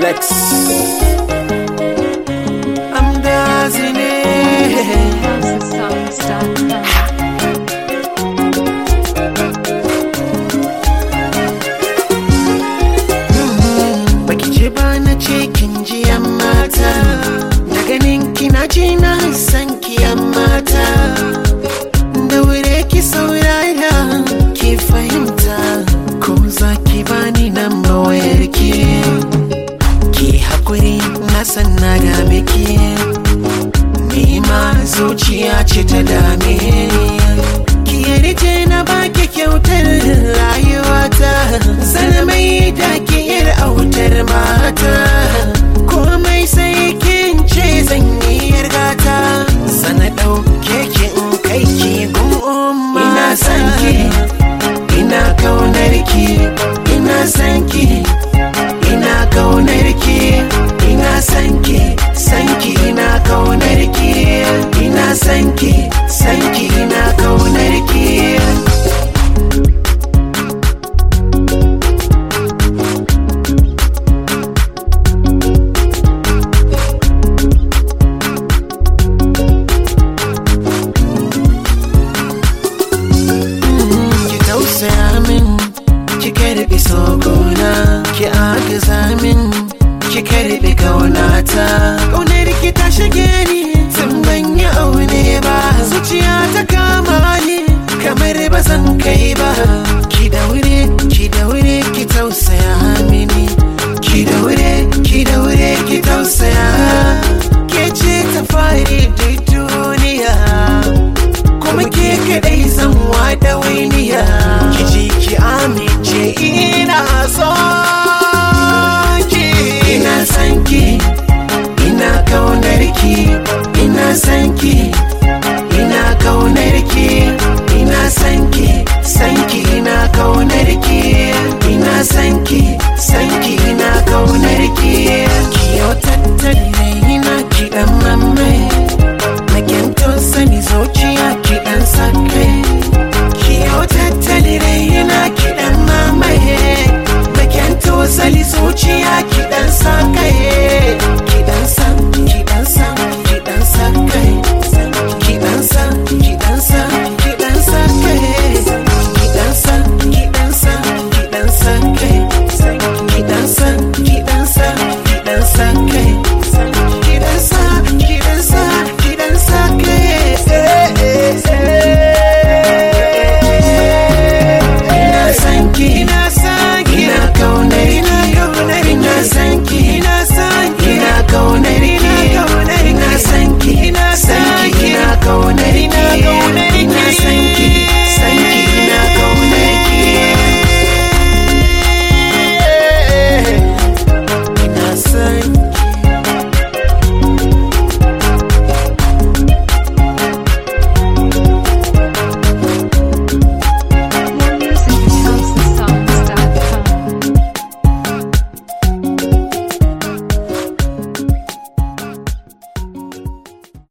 Flex. I'm dancing it. Baki ce ba na ce kin ji yan mata Da ganin kina ji na san ki yan mata Da wure ki saurara ki fahimta Ko za ki bani nan wayar ki Ki hakuri na san na dame ki Ni ma zuciya ce ta dame ni Ki yarje na baki kyautar rayuwata Sana mai da ki yar autar mata Komai sai kin ce zan yi yargata Sana ɗauke ki in kai ki gun umma Ina san ki, ina kaunar ki Ina san ki, ina kaunar ki Ina san ki, san ki ina kaunar ki Ina san ki, san ki ina kaunar ki ki tausaya min ki karbi sokona ki agaza min ki karbi kaunata kaunar ki ta shige ni tun ban yi aune ba zuciya ta kama ni kamar ba zan kai ba ki daure ki daure ki tausaya mini ki daure ki daure ki tausaya ke ce ta fari da duniya kuma ke kadai zan wada wainiya ki ji ki amince ina so ki ina san ki ina kaunar ki ina san ki ina kaunar ki ina san ki san ki ina kaunar ki ina san ki san